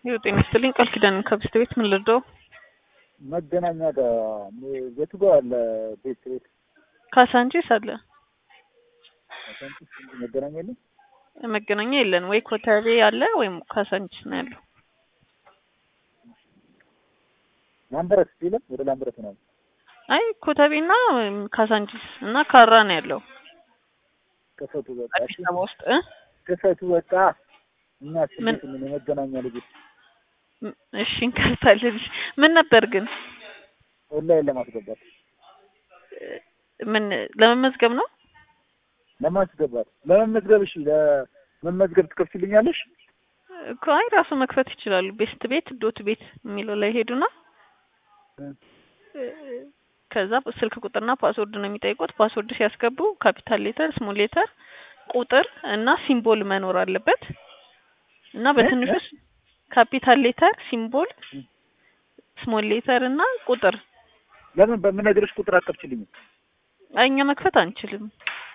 ይኸው ጤና ይስጥልኝ ቃል ኪዳን ከብስት ቤት ምን ልርዳው? መገናኛ ጋር የቱ ጋር አለ ቤት ቤት ካሳንቺስ አለ አሳንቺስ እንጂ መገናኛ የለም። መገናኛ የለን ወይ ኮተቤ አለ ወይም ካሳንቺስ ነው ያለው። ላምበረት የለም። ወደ ላምበረት ነው አይ ኮተቤና ካሳንቺስ እና ካራ ነው ያለው ክፈቱ በቃ አዲስ አበባ ውስጥ እ ክፈቱ በቃ እኛ ምን? ስንት ምን የመገናኛ ልጆች ም- እሺ እንከፍታለን። ምን ነበር ግን ኦንላይን ለማስገባት እ- ምን ለመመዝገብ ነው? ለማስገባት ለመመዝገብ እሺ ለመመዝገብ ትከፍችልኛለሽ? እኮ አይ ራሱ መክፈት ይችላሉ። ቤስት ቤት ዶት ቤት የሚለው ላይ ሄዱና እ። እ፣ ከዛ ስልክ ቁጥርና ፓስወርድ ነው የሚጠይቁት። ፓስወርድ ሲያስገቡ ካፒታል ሌተር፣ ስሞል ሌተር፣ ቁጥር እና ሲምቦል መኖር አለበት እና በትንሹ እ? ስ- ካፒታል ሌተር፣ ሲምቦል፣ ስሞል ሌተር እና ቁጥር። ለምን በምነግርሽ ቁጥር አትከፍችልኝም? አይ እኛ መክፈት አንችልም።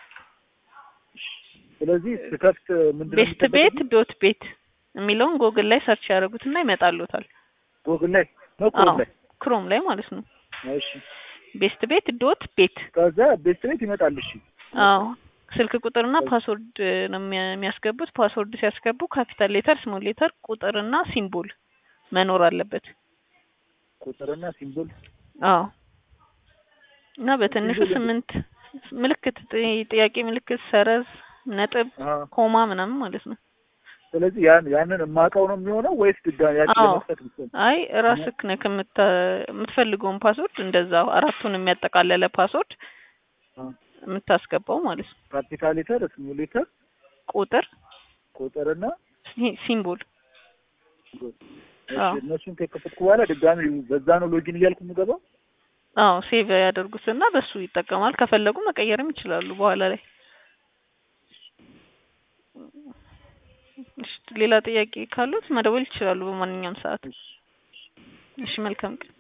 ስለዚህ ስከፍት ምንድነው ቤስት ቤት የሚጠበቅብኝ? ዶት ቤት የሚለውን ጎግል ላይ ሰርች ያደርጉትና ይመጣሉታል። ጎግል ላይ ነው ክሮም አዎ ላይ ክሮም ላይ ማለት ነው። እሺ ቤስት ቤት ዶት ቤት ከዛ ቤስት ቤት ይመጣል። እሺ አዎ ስልክ ቁጥርና ፓስወርድ ነው የሚያ- የሚያስገቡት። ፓስወርድ ሲያስገቡ ካፒታል ሌተር፣ ስሞል ሌተር፣ ቁጥርና ሲምቦል መኖር አለበት። ቁጥርና ሲምቦል አዎ እና በትንሹ ሲምቦል ስምንት ምልክት ጥ- ጥያቄ ምልክት፣ ሰረዝ፣ ነጥብ፣ አ ኮማ ምናምን ማለት ነው። ስለዚህ ያን ያንን የማውቀው ነው የሚሆነው ወይስ ድጋሚ ያቺ አዎ ለመክፈት ብቻ? አይ ራስክ ነህ ከምታ የምትፈልገውን ፓስወርድ እንደዛው አራቱን የሚያጠቃለለ ፓስወርድ አ የምታስገባው ማለት ነው። ካፒታል ሌተር፣ ስሞል ሌተር፣ ቁጥር፣ ቁጥርና ሲ- ሲምቦል ሲምቦል። አዎ እሺ እነሱን ከከፈትኩ በኋላ ድጋሚ በዛ ነው ሎጊን እያልኩ የምገባው። አዎ ሴቭ ያደርጉትና በሱ ይጠቀማል። ከፈለጉ መቀየርም ይችላሉ በኋላ ላይ። እሺ ሌላ ጥያቄ ካሉት መደወል ይችላሉ በማንኛውም ሰዓት። እሺ መልካም ቀን።